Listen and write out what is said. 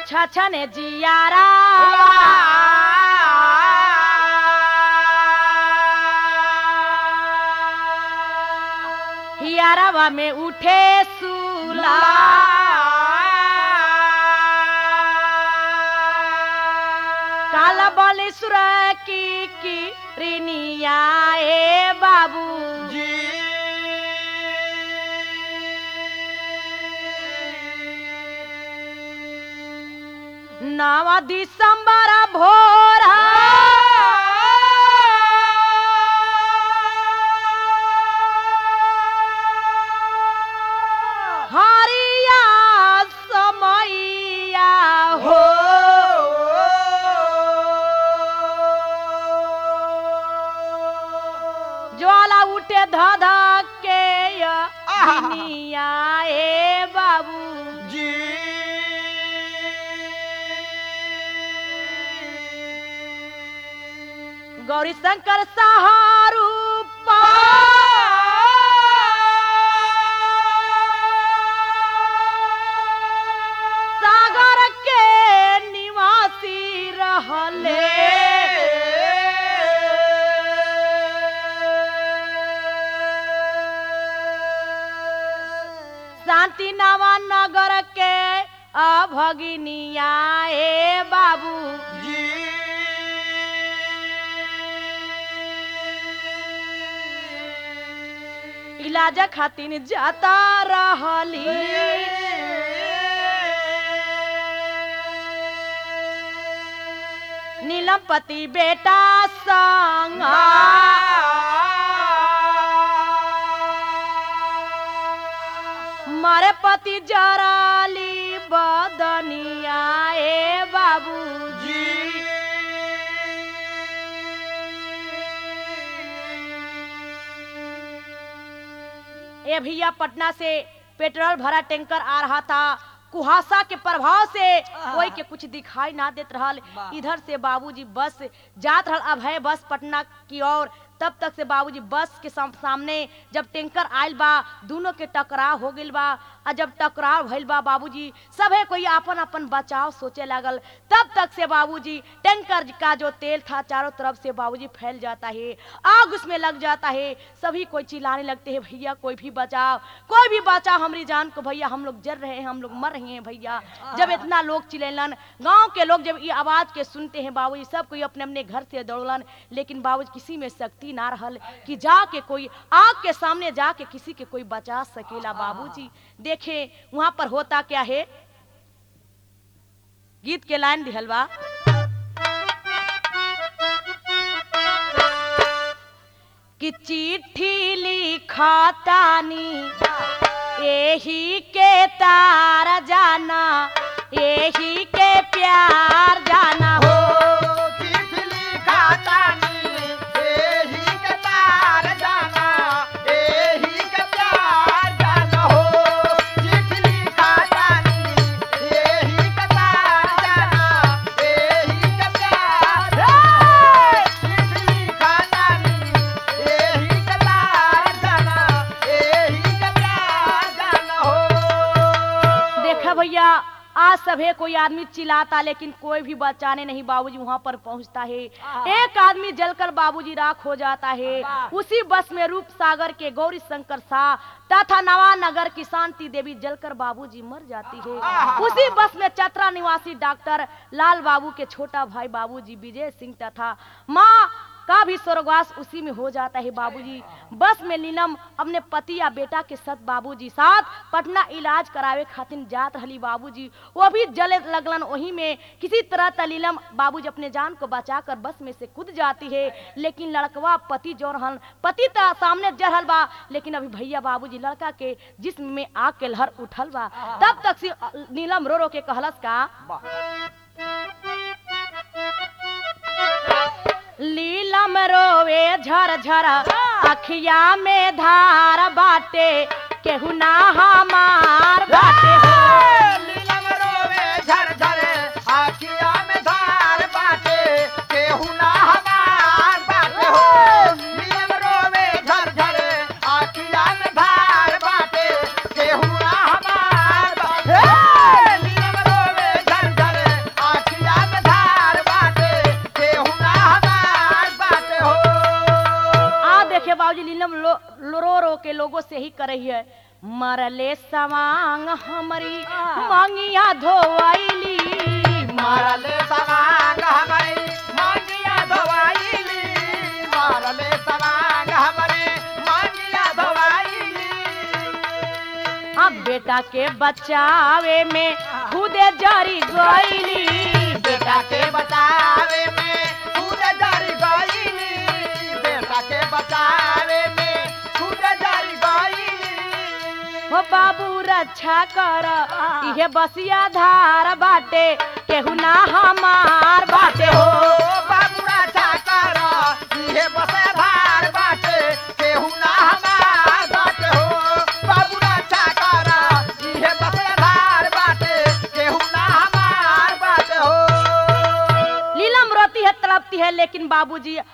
छछने जियारा हियारावा में उठे सूला काला बालेश्वर की की रिनिया ए बाबू जी नवा दिसंबर भोरा हरिया समैया हो ज्वाला उठे धध के दुनिया ए बाबू जी गौरी शंकर सहारू सागर के निवासी रहले शांति नवा नगर के अभगिनिया ए बाबू जी इलाज खातिर जाता रहली नीलमपति बेटा संग मारे पति जराली बदनिया ए बाबू जी ए भैया पटना से पेट्रोल भरा टैंकर आ रहा था कुहासा के प्रभाव से कोई के कुछ दिखाई ना देत रहल वाह। इधर से बाबूजी बस जात रहल अब है बस पटना की ओर तब तक से बाबूजी बस के साम- सामने जब टैंकर आयल बा दोनों के टकराव हो गइल बा आ जब टकराव भइल बा बाबूजी सभे कोई अपन अपन बचाव सोचे लागल तब तक से बाबूजी टैंकर का जो तेल था चारों तरफ से बाबूजी फैल जाता है आग उसमें लग जाता है सभी कोई चिल्लाने लगते हैं भैया कोई भी बचाओ कोई भी बचाओ हमारी जान को भैया हम लोग जल रहे हैं हम लोग मर रहे हैं भैया जब इतना लोग चिल्लन गांव के लोग जब ये आवाज के सुनते हैं बाबूजी सब कोई अपने अपने घर से दौड़लन लेकिन बाबूजी किसी में शक्ति ना रहल कि जाके कोई आग के सामने जाके किसी के कोई बचा सकेला बाबूजी देखे वहां पर होता क्या है गीत के लाइन दिहल बा कि चिट्ठी लिखतानी यही के तार जाना यही के प्यार जाना हो चिट्ठी लिखातानी, एही के तार जाना, एही के प्यार जाना हो। चिट्ठी लिखातानी, एही के तार जाना, एही के प्यार जाना हो। चिट्ठी लिखातानी, एही के तार जाना, एही के प्यार जाना हो। देखा भैया आज सभे कोई आदमी चिल्लाता लेकिन कोई भी बचाने नहीं बाबूजी वहां पर पहुंचता है एक आदमी जलकर बाबूजी राख हो जाता है उसी बस में रूप सागर के गौरी शंकर शाह तथा नवानगर की शांति देवी जलकर बाबूजी मर जाती है उसी बस में चतरा निवासी डॉक्टर लाल बाबू के छोटा भाई बाबूजी विजय सिंह तथा माँ का भी स्वर्गवास उसी में हो जाता है बाबूजी बस में नीलम अपने पति या बेटा के साथ बाबूजी साथ पटना इलाज करावे खातिर जात रही बाबूजी वो भी जले लगलन वहीं में किसी तरह तलीलम बाबूजी अपने जान को बचाकर बस में से कूद जाती है लेकिन लड़कवा पति जो रहन पति त सामने जरहल बा लेकिन अभी भैया बाबूजी लड़का के जिस्म में आग के लहर उठल बा तब तक से नीलम रो रो के कहलस का लीलम रोवे झर झर अखिया में धार बाटे केहू ना हमार बाटे हो नीलम रोवे झर झर, आखिया में धार बाटे, केहू ना हमार बाटे हो। नीलम रोवे झर झर, आखिया में धार बाटे, केहू ना हमार बाटे। नीलम रोवे झर झर, से ही करही है मरले सवांग हमारी मांगिया धोवाइली मारले सवांग हमारे मांगिया धोवाईली मारले सवांग हमारे मांगिया धोवाईली अब बेटा के बचावे में खुदे जरी गईली बेटा के बचावे में खुद जारी गईली बेटा के बचावे में खुद जारी गईली हो बाबू रक्षा कर इहे बसिया धार बाटे केहू ना हमार बाटे हो बाबूरा चाकर इहे बसे धार बाटे केहू ना हमार बाटे हो बाबूरा चाकर इहे बसे धार बाटे केहू ना हमार बाटे हो लीलम रोती है तड़पती है लेकिन बाबूजी